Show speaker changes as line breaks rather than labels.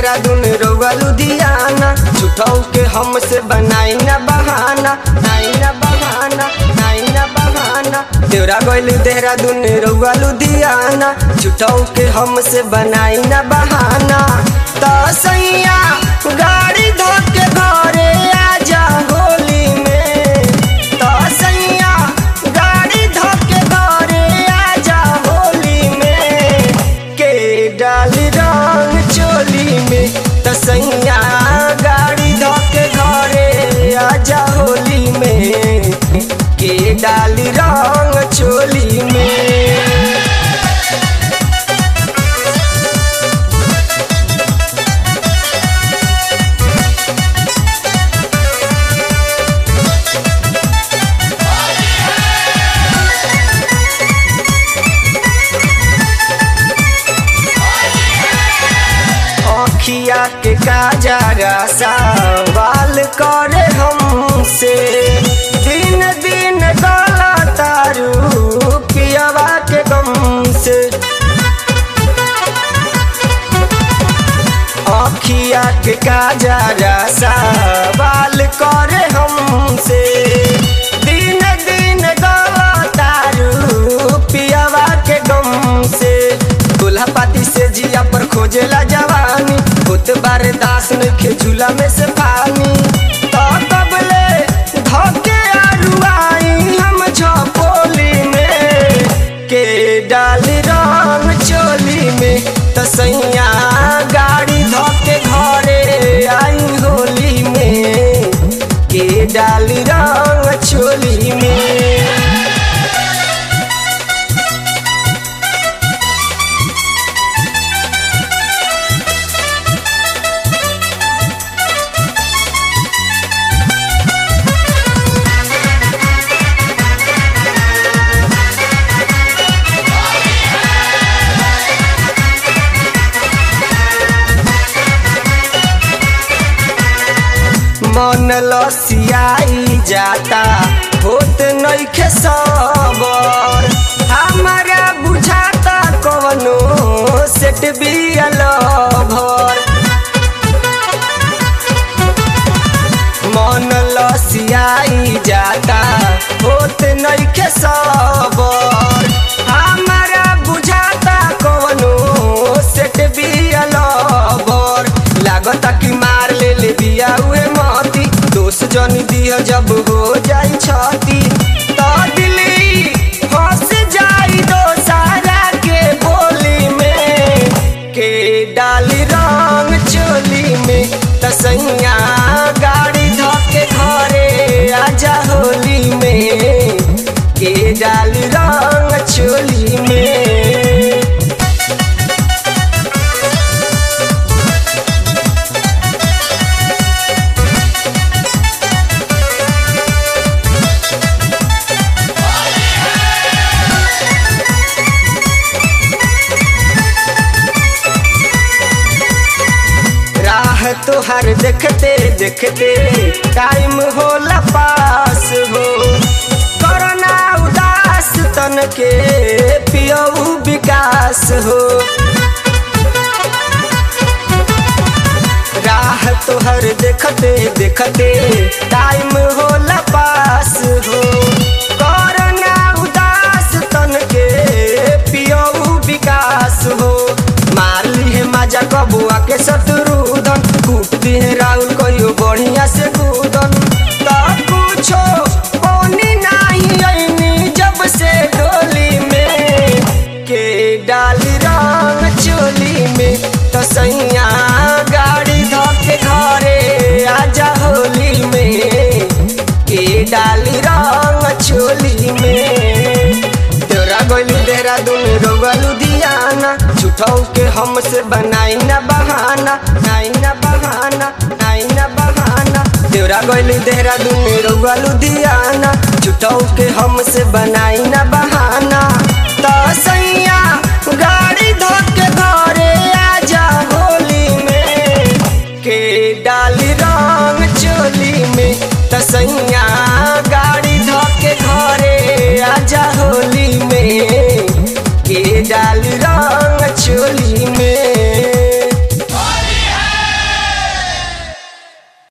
देहरादून रउआ लुधियाना झूठौ के हमसे बनाई ना बहाना नाई ना बहाना नाई ना बहाना देवरा गइल देहरादून रउआ लुधियाना झूठौ के हमसे बनाई ना बहाना त सैया गाड़ी धोके घरे आजा होली में त सैया गाड़ी धोके घरे आजा होली में के डाली रंग चोली में त सैया गाड़ी धोके घरे आजा होली में के डाली रंग चोली में अखिया के काजरा सवाल करे हमसे दिन दिन गला तारू पियावा के गम से अखिया के काजरा सवाल करे हमसे दिन दिन गला तारू पियावा के गम से दूल्हा पाती से जिया पर खोजेला जवानी होत बारे दास नइखे झूला में से पानी तो कबले धोके आरुआई हम झपोली में के डाली रंग चोली में त सैया गाड़ी धोके घरे आई होली में के डाली रंग चोली में मन लसियाई जाता होत नइखे सबर हमारा बुझाता कवनो सेट बियल भर मन लसियाई जाता होत नइखे सबर हमारा बुझाता कवनो सेट बियल भर लागता कि मार ले ले बिया उहे मती दोष जन दिया जब हो जाई छती तो दिली फंस जाई दो सारा के बोली में के डाली रंग चोली में तसैया गाड़ी धोके घरे आजा होली में के डाली रंग चोली में राह तोहर देखते देखते टाइम होला पास हो कोरोना उदास तन के पियऊ विकास हो राह तोहर देखते देखते टाइम होला पास हो कोरोना उदास तन के पियऊ विकास हो मार ली माजा कबुआ के शत्रुधन कूट दिए राहुल कहियो बढ़िया से कूदन तब पूछो कौनी नहीं ऐनी जब से डोली में के डाली रंग चोली में तो सैया गाड़ी धोके घरे आजा होली में के डाली रंग चोली में तोरा गइल देहरादून रउआ लुधियाना झूठौ के हमसे बनाई ना बहाना नाई ना बहाना नाई ना बहाना तोरा गइल देहरादून रउआ लुधियाना झूठौ के हमसे बनाई ना बहाना त सैया गाड़ी धोके घरे आजा होली में के डाली रंग चोली में त सैया